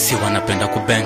si wanapenda kubeng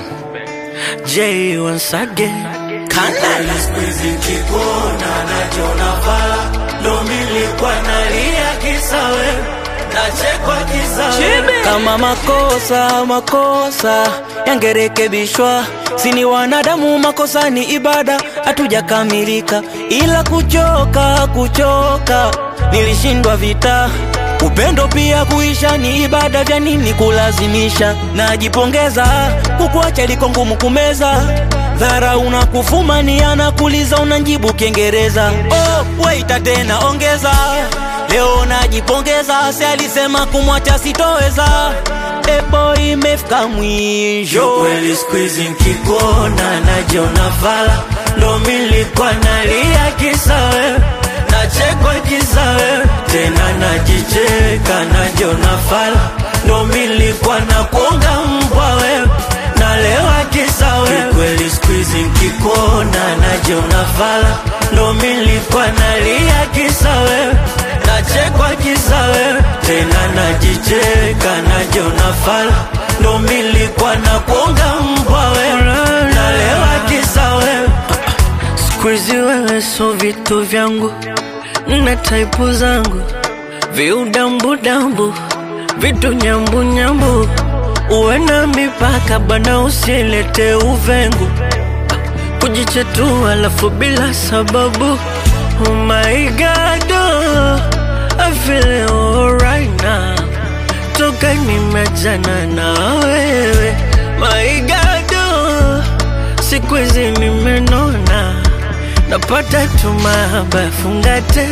J once again Kanala Squeezy kikona najiona vala ndo milikuwa nalia kisa wewe nachekwa kisa wewe kama makosa makosa yangerekebishwa sini wanadamu makosa ni ibada hatujakamilika ila kuchoka kuchoka nilishindwa vita upendo pia kuisha ni ibada vya nini kulazimisha najipongeza kukuacha liko ngumu kumeza dhara unakufumania kuliza unanjibu kiingereza oh, waita tena ongeza leo najipongeza si alisema kumwacha sitoweza ebo imefika mwisho kweli skuizi nkikuona najiona vala ndo milikuwa nalia kisa wewe nachekwa kisa wewe tena najicheka najiona fala ndo milikuwa na kuonga mbwa wewe nalewa kisa wewe kweli skuizi nkikuona najiona fala ndo milikuwa nalia kisa wewe nachekwa kisa wewe tena najicheka najiona fala ndo milikuwa na kuonga mbwa wewe nalewa kisa wewe Squeezy wewe so vitu vyangu na taipu zangu viudambudambu vitu nyambunyambu uwe na mipaka bana usielete uvengu kujichetua alafu bila sababu oh my god oh, I feel alright now toka nimejana na wewe my god oh, siku hizi nimenona napata tu mahaba fungate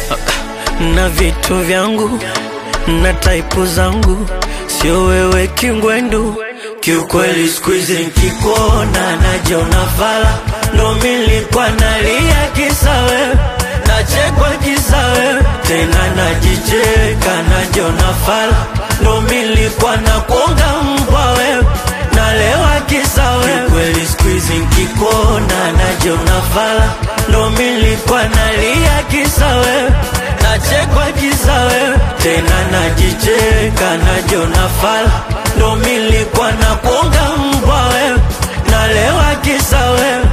na vitu vyangu na taipu zangu sio wewe kingwendu kiukweli skuizi nkikuona najiona vala ndo milikuwa nalia kisa wewe nachekwa kisa wewe tena najicheka najiona fala ndo milikuwa na kuonga mbwa wewe nalewa kisa wewe kweli skuizi nkikuona najiona fala ndo milikuwa nalia kisa wewe nachekwa kisa wewe tena najicheka najiona fala ndo milikuwa na kuonga mbwa wewe nalewa kisa wewe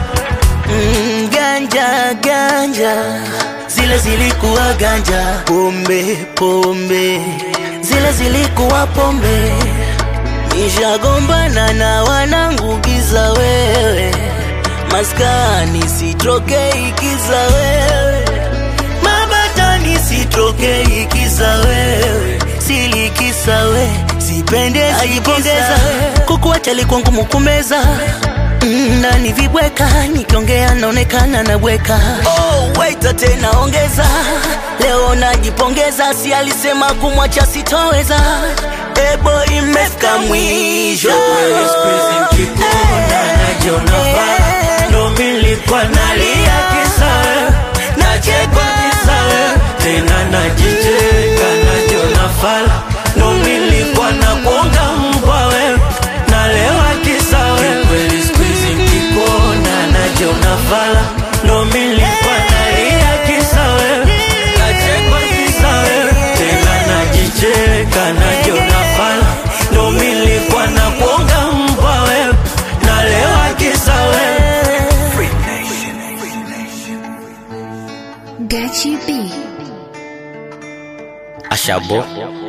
Mm, ganja ganja zile zilikuwa ganja pombe pombe zile zilikuwa pombe nishagombana na wanangu giza wewe maskani sitrokei kiza wewe mabatani sitrokei kiza wewe silikisa we sipende ajipongeza kukuacha likuwa ngumu kumeza Mm, na ni vibweka nikiongea naonekana nabweka oh, waita tena ongeza leo najipongeza si alisema kumwacha sitoweza ebo imefika mwisho Kweli skuizi nkikuona najiona fala ndo milikuwa nalia kisa wewe nachekwa kisa wewe tena najicheka najiona fala ndo milikuwa na kuonga mbwa wewe nalewa kisa wewe kweli skuizi nkikuona najiona fala ndo milikuwa nalia kisa wewe nachekwa kisa wewe tena najicheka najiona fala ndo milikuwa na kuonga mbwa wewe nalewa kisa wewe Gachi B. Ashabo